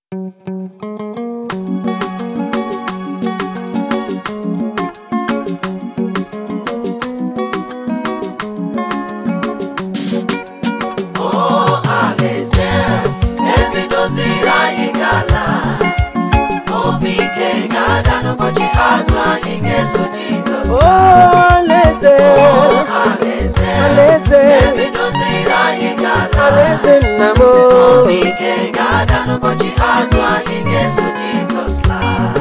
azụ anyị ga-eso Jizọs O alaeze alaeze alaeze ebidoziri anyị gala alaeze nna m obi ike ga-ada n'ụbọchị azụ anyị ga-eso Jizọs laa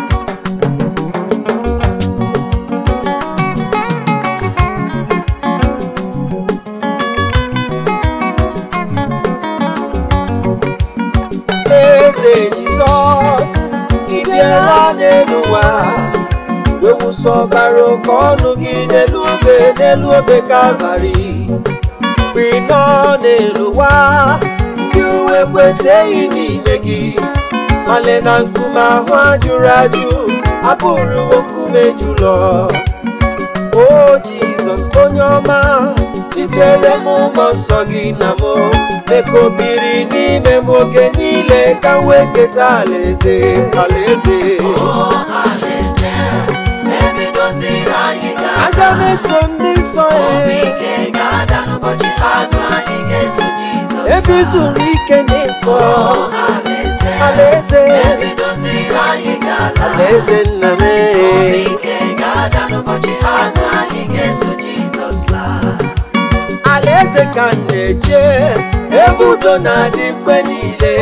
eze Jizọs ị bịara n'elu ụwa wewụsa ọbara oke ọnụ gị n'elu obe n'elu obe Kalvarị mgbe ị nọ n'elu ụwa ndị uwe kweteghị n'ime gị male na nkume ahụ ajụrụ ajụ abụrụwo nkume jụlọ o Jizọs onye ọma sitere m ụmụ nsọ gị na m meka obiri n'ime m oge niile ka m wee keta alaeze alaeze o alaeze ebidoziri anyị aga gala m eso ndị nsọ obi ya ike ga-ada n'ụbọchị azụ anyị ga-eso Jizọs ebe i zuru ike n'ịsọ O alaeze alaeze ebidoziri anyị gala alaeze nna m obi ike ga-ada n'ụbọchị azụ anyị ga-eso Jizọs laa alaeze ka m na-eche ebe udo na-adị mgbe niile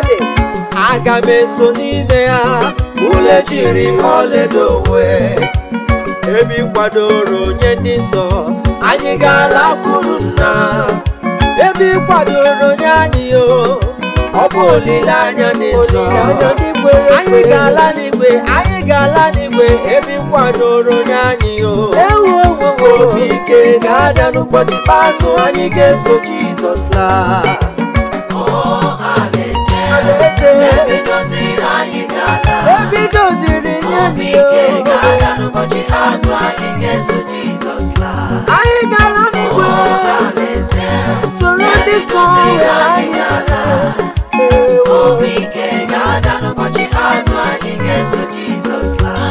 aga m eso n'ime ya ule jiri m ọlaedo wee ebe ị kwadoro onye ndị nsọ anyị ga-ala kwuru nna ebe ị kwadoro onye anyị o ọ bụ olileanya dị nsọ anyị ga-ala n'igwe anyị ga-ala n'igwe ebe ị kwadoro onye anyị o obi ike ga-ada n'ụbọchị ikpeazụ anyị ga-eso Jizọs laa O alaeze Alaeze. ebidoziri anyị gala ebe i doziri nye obi m ike o. ga-ada n'ụbọchị azụ anyị ga-eso Jizọs laa anyị ga-ala O n'igwe alaeze soro ndị nsọ ebidoziri wee anyị anyị gala Ewo. obi ike ga-ada n'ụbọchị azụ anyị ga-eso Jizọs laa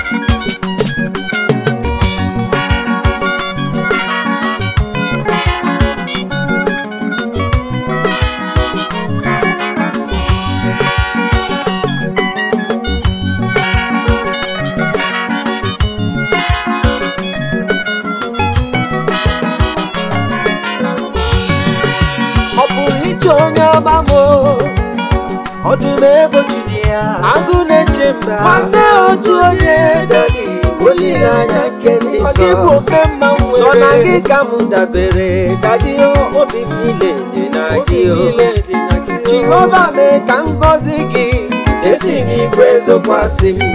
ọ pụrụ iche onye ọma m o, ọdụm ebo jide ya agụ na-eche mba nwanne otu onye dadi olileanya nke ndị nsọ sọ na gị ka m dabere dadi o, obi m niile dị na gị o jehova mee ka ngọzi gị esi n'igwe zokwasị m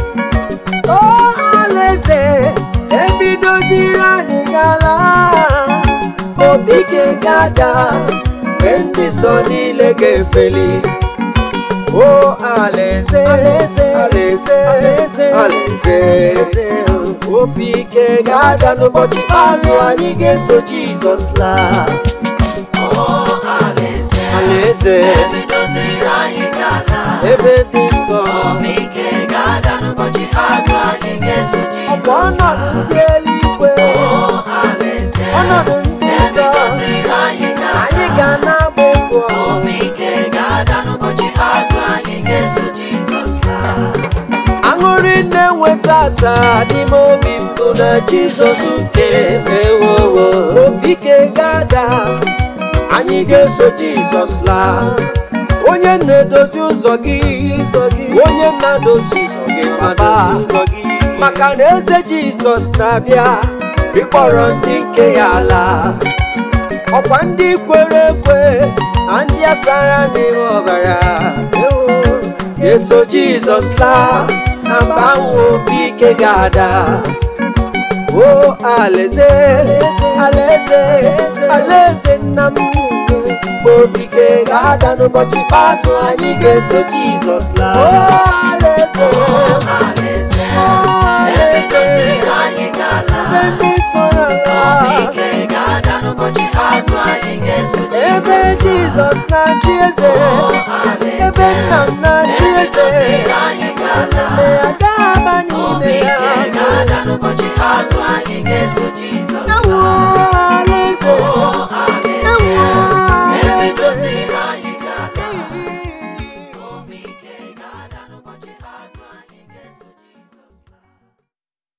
o alaeze ebidoziri anyị gala obi gị ga-ada mgbe ndị nsọ niile ga-efeli o alaeze alaeze alaeze alaeze obi ike ga-ada n'ụbọchị ikpeazụ anyị ga-eso Jizọs laa O alaeze alaeze ebidoziri anyị gala ebe dị nsọ obi ike ga-ada n'ụbọchị azụ anyị ga-eso ọ bụ Jizọs ọnọdụ ndị eluigwe O alaeze ọnọdụ ndị nsọ ebidoziri anyị anyị gala ga na-agba egwu ọṅụ. obi ike ga-ada n'ụbọchị azụ anyị ga-eso Jizọs laa aṅụrị na-enweta taa n'ime obi m bụ na jizọs nke mewowo obi ike ga-ada anyị ga-eso jizọs laa onye na-edozi ụzọ gị onye na-edozi ụzọ gị papa maka na eze jizọs na-abịa ịkpọrọ ndị nke ya ala ọkwa ndị kwere ekwe na ndị asara n'ime ọbara eso jizọs laa na mba ahụ obi ike ga-ada o alaeze alaeze alaeze nna m mgbe obi ike ga-ada n'ụbọchị ikpeazụ anyị ga-eso jizọs laa o alaeze alaeze alaeze ebidoziri anyị gala ebe ndị nsọ obi n'ala ike ga-ada n'ụbọchị azụ anyị ga-eso ebe jizọs na-achị eze ebe nna m na-achị eze anyị ga-ala eme ya gaa aba n'ime obi ya ike ga-ada n'ụbọchị azụ anyị ga-eso Jizọs